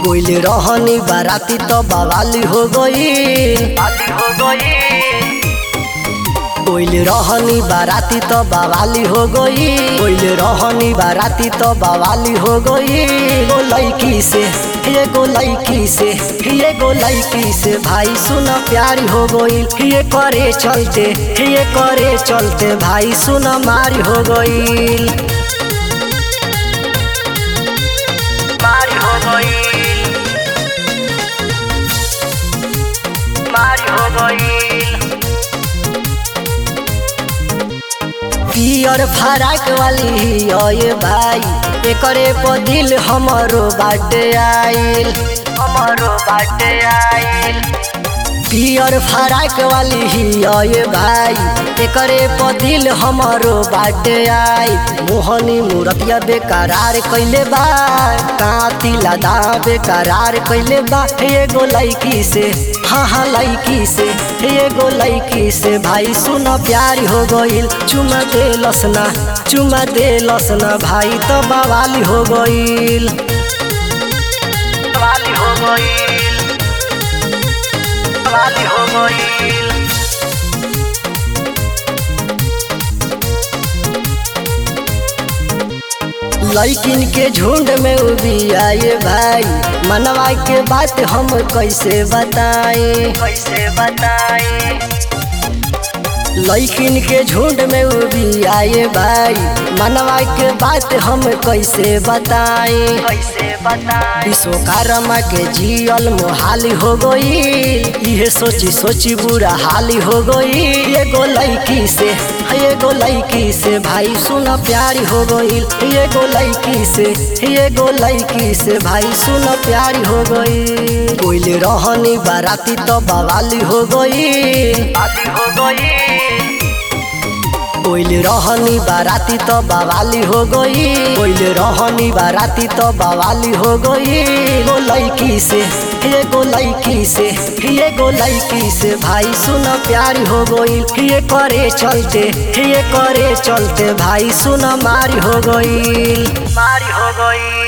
कोइल रहनी बाराती तो बवाली हो गई कोइल रहनी बाराती तो बवाली हो गई कोइल रहनी बाराती तो बवाली हो गई गो लड़की से ये गो लड़की से ये गो लड़की से भाई सुना प्यारी हो गई ये करे चलते ये करे चलते भाई सुना मारी हो गई मारी हो गई मारी हो गई पियर फराक वाली ये भाई एकरे पर दिल हमरो बाटे आइल हमारो बाटे आइल पियर फराक वाली ये भाई एकरे पर दिल हमरो बाटे आई मोहनी मूरतिया बेकरार कैले बा काती लदा बेकरार कैले बा एगो लड़की से हाँ हाँ लड़की से एगो लड़की से भाई सुना प्यारी हो गईल चुमा दे लसना चुमा दे लसना भाई तो बवाली हो गईल वाली हो गई वाली हो गई लड़किन के झुंड में उभी आए भाई मनवा के बात हम कैसे बताएं कैसे बताई लड़किन के झुंड में उभी आए भाई मनवा के बात हम कैसे बताएं कैसे बताई विश्वकर्मा के जियल मोहाली हो गई ये सोची सोची बुरा हाली हो गई एगो लड़की से एगो लड़की से भाई सुना प्यारी हो गई एगो लड़की से एगो लड़की से भाई सुना प्यारी हो गई कोइल रहनी बाराती तो बवाली हो गई वाली हो गई कोइल रहनी बाराती तो बवाली हो गई कोइल रहनी बाराती तो बवाली हो गई गो लड़की से एगो लड़की से एगो लड़की से भाई सुना प्यारी हो गई ये करे चलते ये करे चलते भाई सुना मारी हो गई मारी हो गई